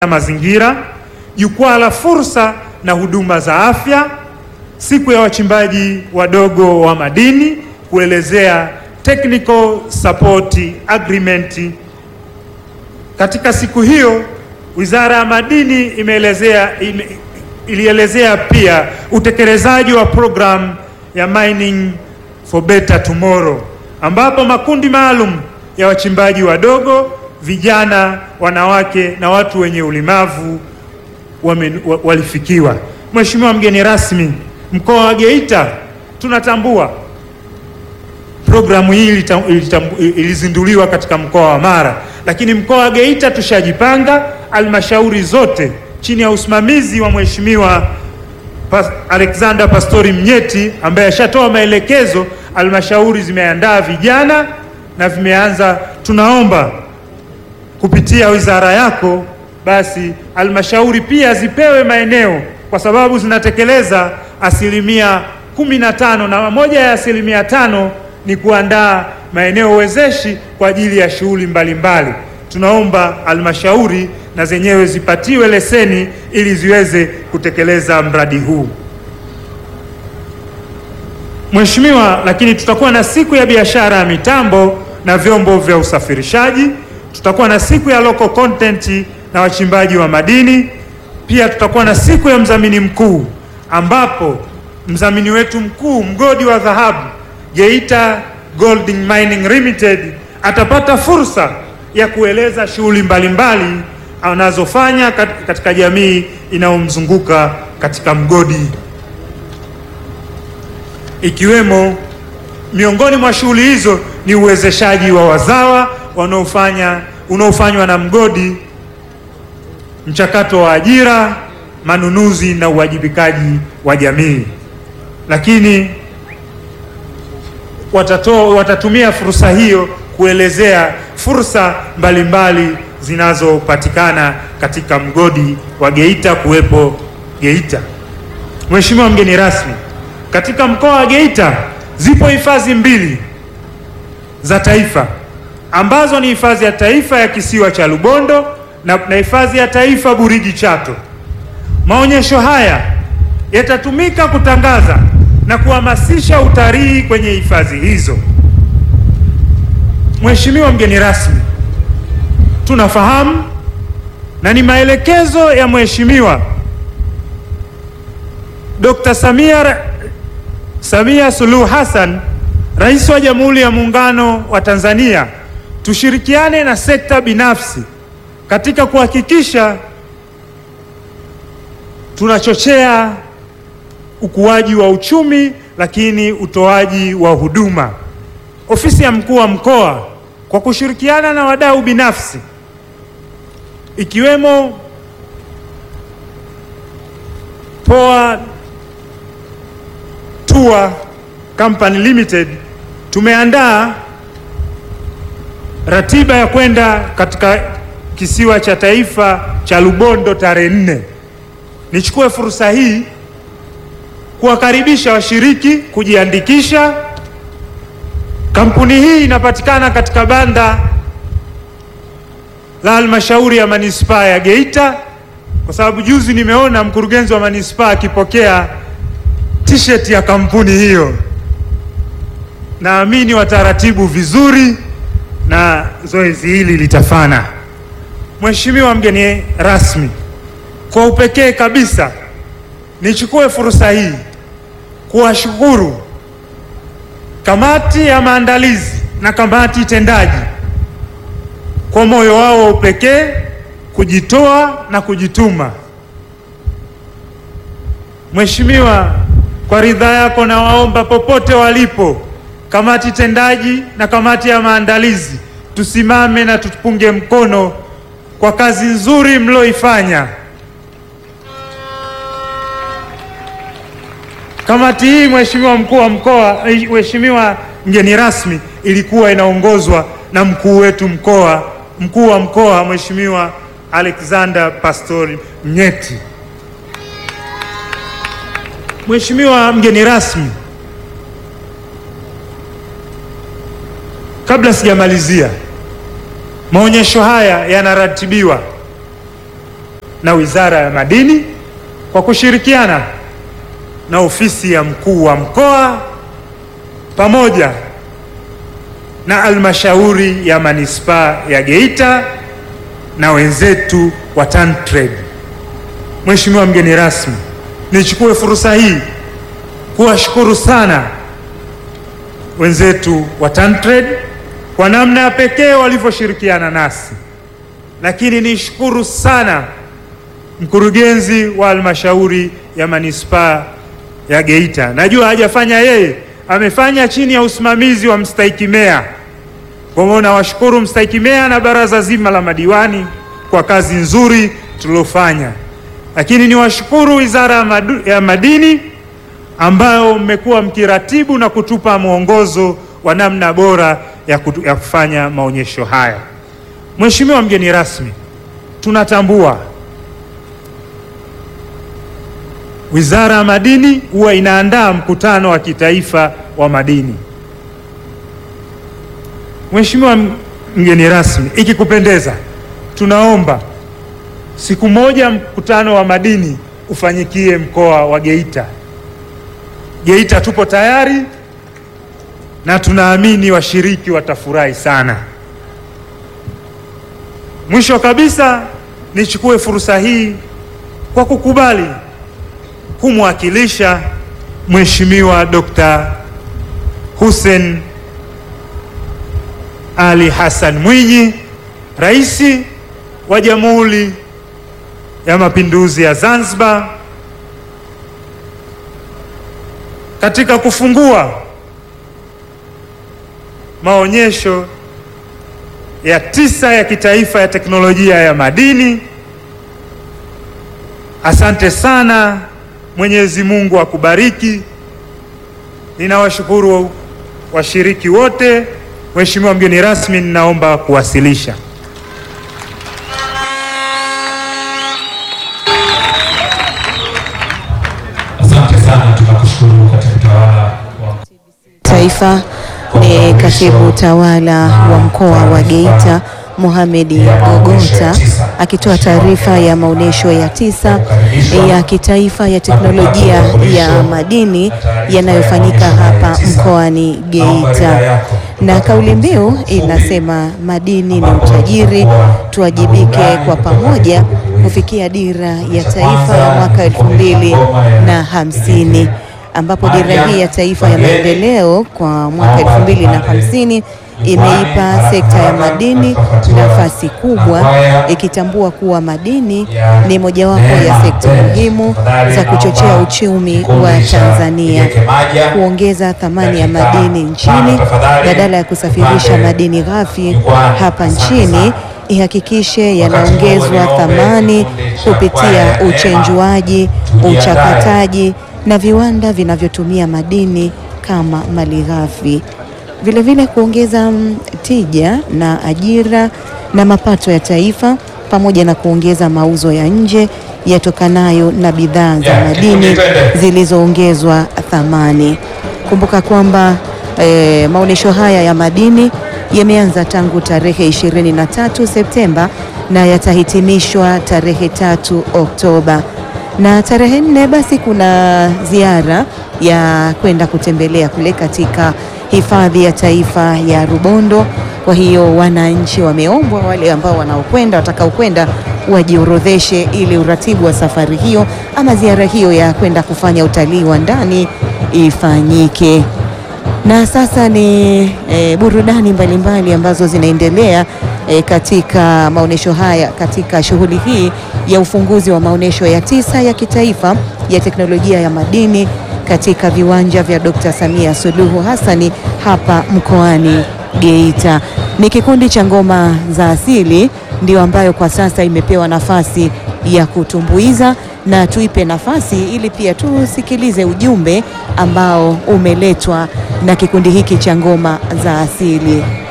ya mazingira, jukwaa la fursa na huduma za afya, siku ya wachimbaji wadogo wa madini kuelezea technical support agreement. Katika siku hiyo Wizara ya Madini imeelezea ime, ilielezea pia utekelezaji wa programu ya Mining for Better Tomorrow ambapo makundi maalum ya wachimbaji wadogo, vijana, wanawake na watu wenye ulemavu wame, walifikiwa. Mheshimiwa mgeni rasmi, mkoa wa Geita tunatambua programu hii ilizinduliwa katika mkoa wa Mara, lakini mkoa wa Geita tushajipanga, halmashauri zote chini ya usimamizi wa Mheshimiwa Pas Alexander Pastori Mnyeti ambaye ashatoa maelekezo, halmashauri zimeandaa vijana na vimeanza. Tunaomba kupitia wizara yako basi halmashauri pia zipewe maeneo kwa sababu zinatekeleza asilimia kumi na tano na moja ya asilimia tano ni kuandaa maeneo wezeshi kwa ajili ya shughuli mbalimbali. Tunaomba halmashauri na zenyewe zipatiwe leseni ili ziweze kutekeleza mradi huu. Mheshimiwa, lakini tutakuwa na siku ya biashara ya mitambo na vyombo vya usafirishaji, tutakuwa na siku ya local content na wachimbaji wa madini, pia tutakuwa na siku ya mdhamini mkuu ambapo mdhamini wetu mkuu mgodi wa dhahabu Geita Gold Mining Limited atapata fursa ya kueleza shughuli mbalimbali anazofanya katika jamii inayomzunguka katika mgodi, ikiwemo miongoni mwa shughuli hizo ni uwezeshaji wa wazawa wanaofanya unaofanywa na mgodi, mchakato wa ajira, manunuzi na uwajibikaji wa jamii, lakini watatoa watatumia fursa hiyo kuelezea fursa mbalimbali zinazopatikana katika mgodi wa Geita kuwepo Geita. Mheshimiwa mgeni rasmi, katika mkoa wa Geita zipo hifadhi mbili za taifa ambazo ni hifadhi ya taifa ya kisiwa cha Lubondo na hifadhi ya taifa Burigi Chato. Maonyesho haya yatatumika kutangaza na kuhamasisha utalii kwenye hifadhi hizo. Mheshimiwa mgeni rasmi, tunafahamu na ni maelekezo ya Mheshimiwa Dr. Samia Samia Suluhu Hassan, Rais wa Jamhuri ya Muungano wa Tanzania, tushirikiane na sekta binafsi katika kuhakikisha tunachochea ukuaji wa uchumi lakini utoaji wa huduma. Ofisi ya mkuu wa mkoa kwa kushirikiana na wadau binafsi ikiwemo Poa Tour Company Limited tumeandaa ratiba ya kwenda katika kisiwa cha taifa cha Lubondo tarehe nne. Nichukue fursa hii kuwakaribisha washiriki kujiandikisha. Kampuni hii inapatikana katika banda la halmashauri ya manispaa ya Geita, kwa sababu juzi nimeona mkurugenzi wa manispaa akipokea t-shirt ya kampuni hiyo. Naamini wataratibu vizuri na zoezi hili litafana. Mheshimiwa mgeni rasmi, kwa upekee kabisa nichukue fursa hii kuwashukuru kamati ya maandalizi na kamati tendaji kwa moyo wao wa upekee, kujitoa na kujituma. Mheshimiwa, kwa ridhaa yako nawaomba popote walipo kamati tendaji na kamati ya maandalizi tusimame na tupunge mkono kwa kazi nzuri mlioifanya. Kamati hii Mheshimiwa mkuu wa mkoa, Mheshimiwa mgeni rasmi, ilikuwa inaongozwa na mkuu wetu mkoa, mkuu wa mkoa Mheshimiwa Alexander Pastori Mnyeti. Mheshimiwa mgeni rasmi, kabla sijamalizia, maonyesho haya yanaratibiwa na Wizara ya Madini kwa kushirikiana na ofisi ya mkuu wa mkoa pamoja na halmashauri ya manispaa ya Geita na wenzetu wa TanTrade. Mheshimiwa mgeni rasmi, nichukue fursa hii kuwashukuru sana wenzetu wa TanTrade kwa namna ya pekee walivyoshirikiana nasi, lakini nishukuru sana mkurugenzi wa halmashauri ya manispaa ya Geita. Najua hajafanya yeye, amefanya chini ya usimamizi wa mstahiki meya. Kwa hiyo nawashukuru mstahiki meya na baraza zima la madiwani kwa kazi nzuri tuliofanya, lakini niwashukuru Wizara ya Madu- ya Madini ambayo mmekuwa mkiratibu na kutupa mwongozo wa namna bora ya, kutu, ya kufanya maonyesho haya. Mheshimiwa mgeni rasmi, tunatambua Wizara ya Madini huwa inaandaa mkutano wa kitaifa wa madini. Mheshimiwa mgeni rasmi, ikikupendeza, tunaomba siku moja mkutano wa madini ufanyikie mkoa wa Geita. Geita tupo tayari na tunaamini washiriki watafurahi sana. Mwisho kabisa, nichukue fursa hii kwa kukubali kumwakilisha Mheshimiwa Dr. Hussein Ali Hassan Mwinyi, Rais wa Jamhuri ya Mapinduzi ya Zanzibar katika kufungua maonyesho ya tisa ya kitaifa ya teknolojia ya madini. Asante sana. Mwenyezi Mungu akubariki. Ninawashukuru washiriki wote. Mheshimiwa mgeni rasmi, ninaomba kuwasilisha. Asante sana, tunakushukuru katibu tawala wa Taifa ni katibu tawala wa mkoa wa Geita Mohamed Gogota akitoa taarifa ya maonyesho ya tisa ya kitaifa ya teknolojia ya madini yanayofanyika hapa mkoani Geita, na kauli mbiu inasema madini ni utajiri, tuwajibike kwa pamoja kufikia dira ya taifa ya mwaka elfu mbili na hamsini ambapo dira hii ya taifa ya maendeleo kwa mwaka elfu mbili na hamsini imeipa sekta ya madini nafasi kubwa, ikitambua kuwa madini ni mojawapo ya sekta muhimu za kuchochea uchumi wa Tanzania, kuongeza thamani ya madini nchini badala ya kusafirisha madini ghafi hapa nchini ihakikishe yanaongezwa thamani kupitia uchenjuaji, uchakataji na viwanda vinavyotumia madini kama malighafi. Vilevile kuongeza mm, tija na ajira na mapato ya taifa pamoja na kuongeza mauzo ya nje yatokanayo na bidhaa za Yeah, madini twende. zilizoongezwa thamani. Kumbuka kwamba eh, maonyesho haya ya madini yameanza tangu tarehe 23 Septemba na yatahitimishwa tarehe tatu Oktoba na tarehe nne basi kuna ziara ya kwenda kutembelea kule katika hifadhi ya taifa ya Rubondo. Kwa hiyo wananchi wameombwa, wale ambao wanaokwenda watakaokwenda wajiorodheshe ili uratibu wa safari hiyo ama ziara hiyo ya kwenda kufanya utalii wa ndani ifanyike. Na sasa ni e, burudani mbalimbali ambazo zinaendelea e, katika maonyesho haya katika shughuli hii ya ufunguzi wa maonyesho ya tisa ya kitaifa ya teknolojia ya madini katika viwanja vya Dr. Samia Suluhu Hassani hapa mkoani Geita. Ni kikundi cha ngoma za asili ndio ambayo kwa sasa imepewa nafasi ya kutumbuiza na tuipe nafasi ili pia tusikilize ujumbe ambao umeletwa na kikundi hiki cha ngoma za asili.